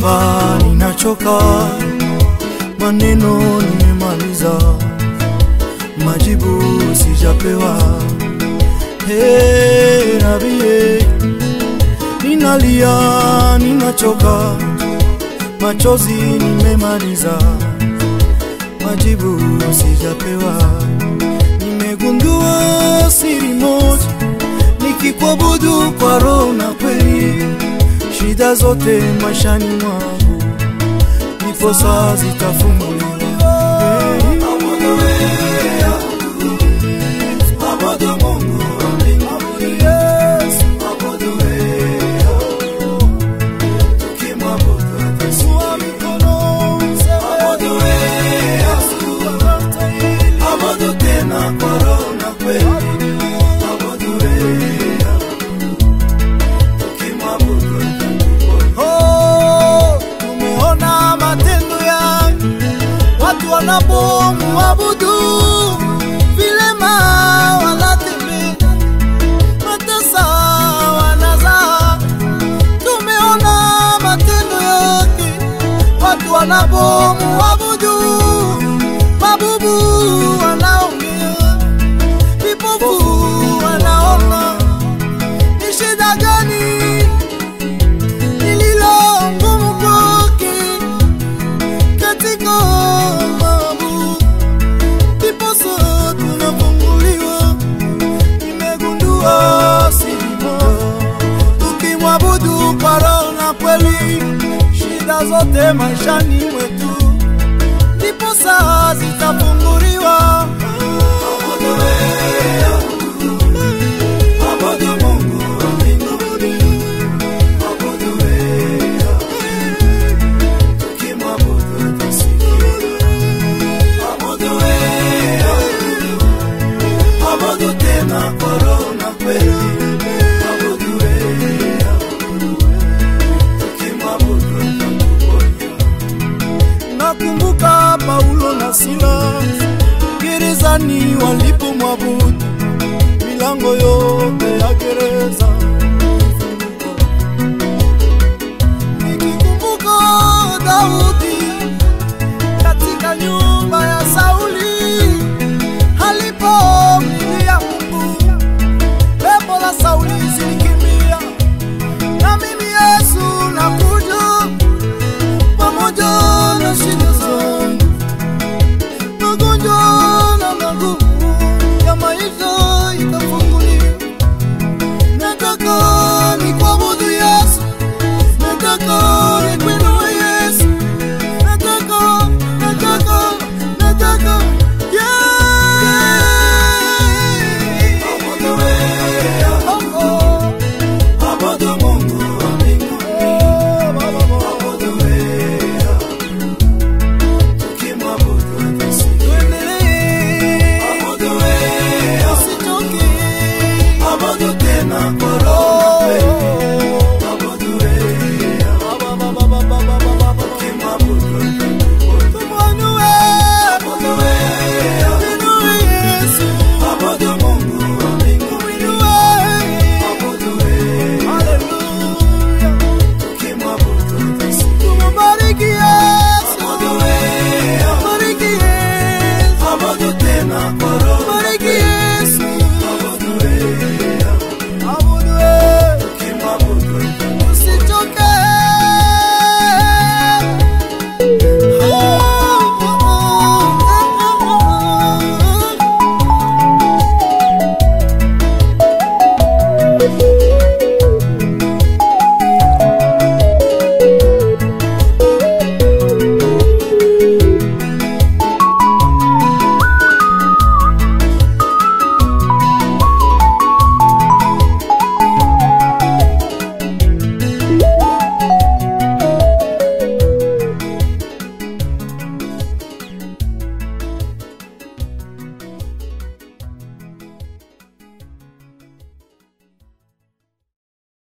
kuomba ninachoka, maneno nimemaliza, majibu sijapewa. Hey, nabie, ninalia, ninachoka, machozi nimemaliza, majibu sijapewa. Nimegundua siri moja, nikikuabudu kwa roho na kweli, shida zote maishani mwangu nipo saa zitafunguliwa. Hey. Oh, tumeona matendo yake watu wanapomuabudu vilema wanatembea matasa wanazaa. Tumeona matendo yake watu wanapomuabudu mabubu wanaongea, vipofu wanaona. Ni shida gani lililo ngumu kwake katika mambo, ndiposa tunafunguliwa. Nimegundua siri moja, tukimwabudu kwa roho na kweli, shida zote maishani mwetu ndiposa zitafunguliwa. Nakumbuka Paulo na Sila gerezani walipomwabudu, milango yote ya gereza